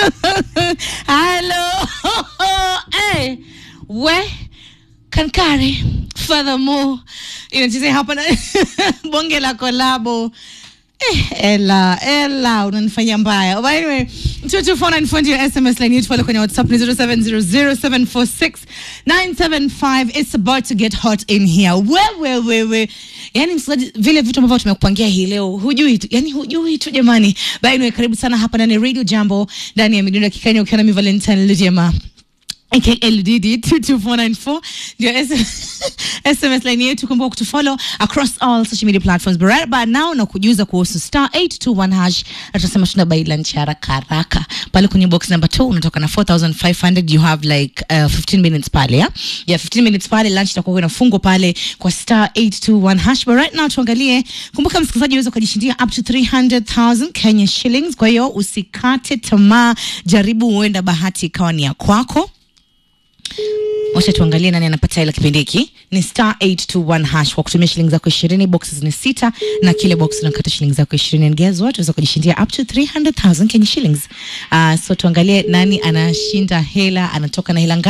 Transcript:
Hello. hey, we Kankari. Furthermore, inachezea hapa na bonge la kolabo. Eh, Ella, Ella, unanifanyia mbaya. But anyway, 22494 ndio SMS line yetu pale kwenye WhatsApp ni 0700746975. It's about to get hot in here. Wewe wewe. Yaani msikilizaji, vile vitu ambavyo tumekupangia hii leo hujui tu, yani hujui tu jamani. But anyway, karibu sana hapa ndani ya Radio Jambo ndani ya Midundo Kikenya ukiwa na mi Valentine Lujema aka LDD 22494 ndio S- SMS line yetu. Kumbuka kutufollow across all social media platforms. But right about now na kujuza kuhusu star 821 hash, na tunasema tuna buy lunch haraka haraka pale kwenye box number 2 unatoka na 4500 you have like uh, 15 minutes pale ya yeah 15 minutes pale lunch itakuwa inafungwa pale kwa star 821 hash. But right now tuangalie, kumbuka msikilizaji, unaweza kujishindia up to 300,000 Kenya shillings. Kwa hiyo usikate tamaa, jaribu, huenda bahati ikawa ni ya kwako. Wacha tuangalie nani anapata hela kipindi hiki. Ni star 821 hash kwa kutumia shilingi zako 20. Boxes ni sita na kile box unakata shilingi zako 20 and guess what? Unaweza kujishindia up to 300,000 Kenya shillings. Uh, so tuangalie nani anashinda hela, anatoka na hela ngapi?